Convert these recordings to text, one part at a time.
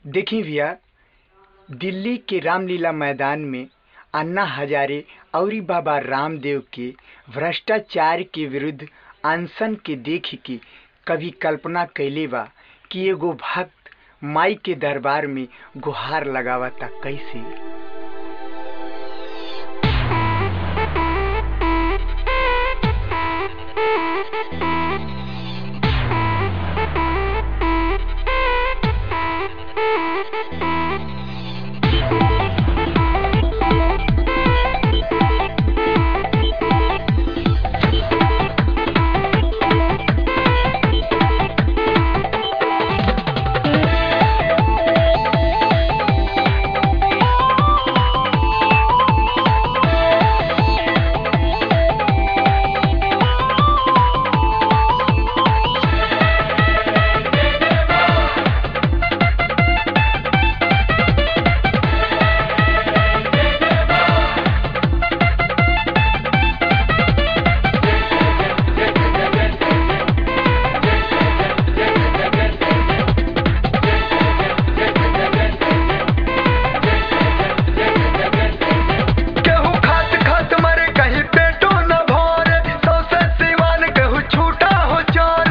देखी भैया दिल्ली के रामलीला मैदान में अन्ना हजारे औरी बाबा रामदेव के भ्रष्टाचार के विरुद्ध अनशन के देख के कभी कल्पना कैले बा कि एगो भक्त माई के दरबार में गुहार लगावता कैसे केहू खात खात मरे कहीं पेटो न भरे सौसे सिवान केहू छूटा हो चोर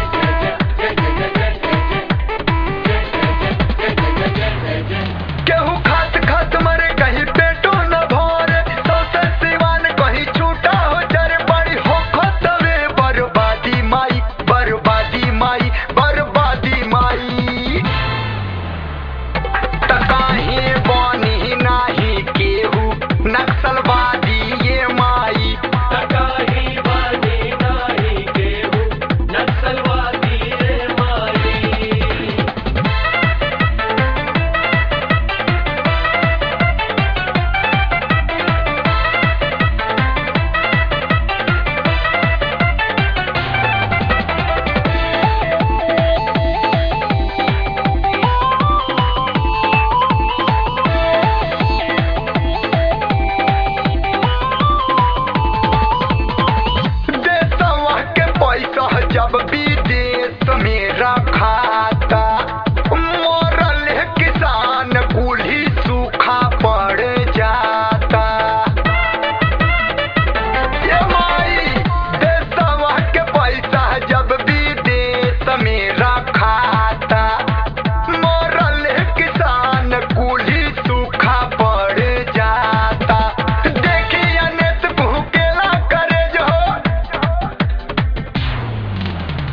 केहू खात खात मरे कहीं पेटो न भरे सौसे सिवान कहीं छूटा हो चोर बड़ी हो खतवे बर्बादी माई बर्बादी माई बर्बादी माई तकाही बनी नाही केहू नक्सलवादी ये माई तकाही बाजी नाही केहू नक्सलवादी रे माई देशवा के पैसा जब विदेश में रखाता मरल किसान कुल्ही सूखा पड़ जाता ये माई देशवा के पैसा जब विदेश में रखाता मरल किसान कुल्ही सूखा पड़ जाता देखिए नेत भूकेला करे जो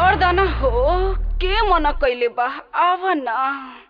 छोड़ दना हो के मना कैले बा आव ना